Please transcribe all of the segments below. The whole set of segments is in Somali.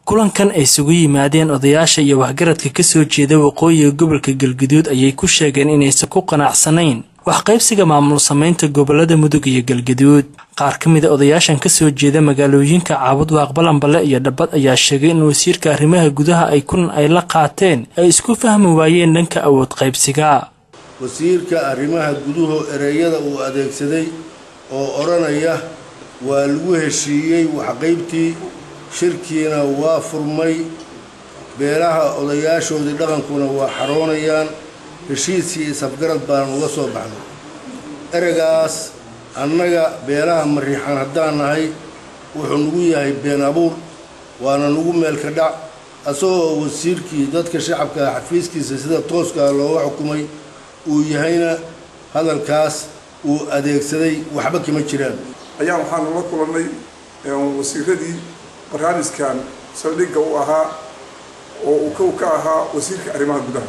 kulankan ay isugu yimaadeen odayaasha iyo waxgaradka kasoo jeeda waqooyiga gobolka galgaduud ayay ku sheegeen inaysan ku qanacsanayn waxqaybsiga maamul samaynta gobolada mudug iyo galgaduud qaar ka mida odayaashan kasoo jeeda magaalooyinka caabud waaqbalanbale iyo dhabad ayaa sheegay in wasiirka arrimaha gudaha ay kulan ay la qaateen ay isku fahmi waayeen dhanka awood qaybsiga wasiirka arrimaha guduhu ereyada uu adeegsaday oo odhanaya waa lagu heshiiyey waxqaybtii shirkiina waa furmay beelaha odayaashoodii dhaqankuna waa xaroonayaan heshiiskii isafgarad baan uga soo baxnay ereygaas annaga beelaha mariixan haddaan nahay wuxuu nagu yahay been abuur waana nagu meelka dhac asagoo wasiirkii dadka shacabka xafiiskiisa sida tooskaa looga xukumay uu yahayna hadalkaas uu adeegsaday waxba kama jiraan ayaan waxaanu la kulannay wasiiradii barnaamijkan saldhigga u ahaa oo uu kow ka ahaa wasiirka arrimaha gudaha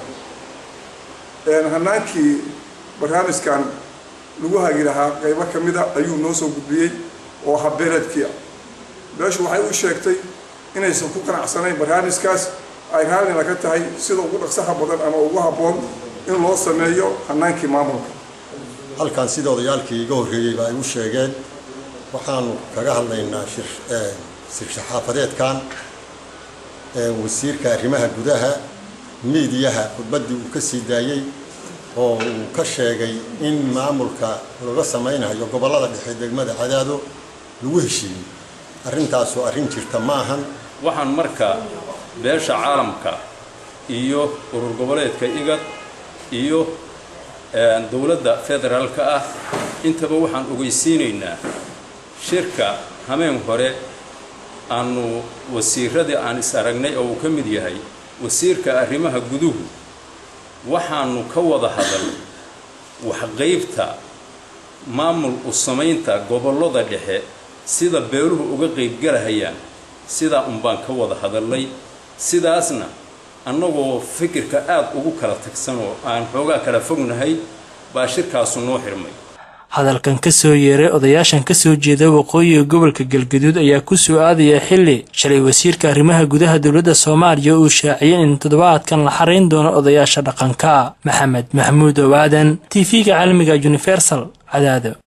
hanaankii barnaamijkan lagu hagi lahaa qaybo ka mida ayuu noo soo gudbiyey oo habeeleedkiia beeshu waxay u sheegtay inaysan ku qanacsanayn barnaamijkaas ay raallina ka tahay sida ugu dhaqsaha badan ama ugu habboon in loo sameeyo hanaankii maamulka halkan sida odayaalkii iga horreeyeyba ay u sheegeen waxaanu kaga hadlaynaa sirsaxaafadeedkan wasiirka arrimaha gudaha miidiyaha khudbaddii uu ka sii daayey oo uu ka sheegay in maamulka laga samaynayo gobollada dhexe degmada cadaado lagu heshiiyey arrintaasu arrin jirta ma ahan waxaan marka beesha caalamka iyo urur goboleedka igad iyo dowladda federaalka ah intaba waxaan ogeysiinaynaa shirka hameen hore aanu wasiiradii aan is aragnay oo uu ka mid yahay wasiirka arrimaha guduhu waxaanu ka wada hadalnay waxqaybta maamul u samaynta gobollada dhexe sida beeluhu uga qaybgalahayaan sidaa unbaan ka wada hadalnay sidaasna annagoo fikirka aada ugu kala tagsan oo aan xoogaa kala fognahay baa shirkaasu noo xirmay hadalkan kasoo yeeray odayaashan kasoo jeeda waqooyiga gobolka galgaduud ayaa ku soo aadaya xilli shalay wasiirka arrimaha gudaha dowladda soomaaliya uu shaaciyay in toddobaadkan la xarayn doono odayaasha dhaqanka maxamed maxamuud owaadan t v-ga caalamiga universal cadaado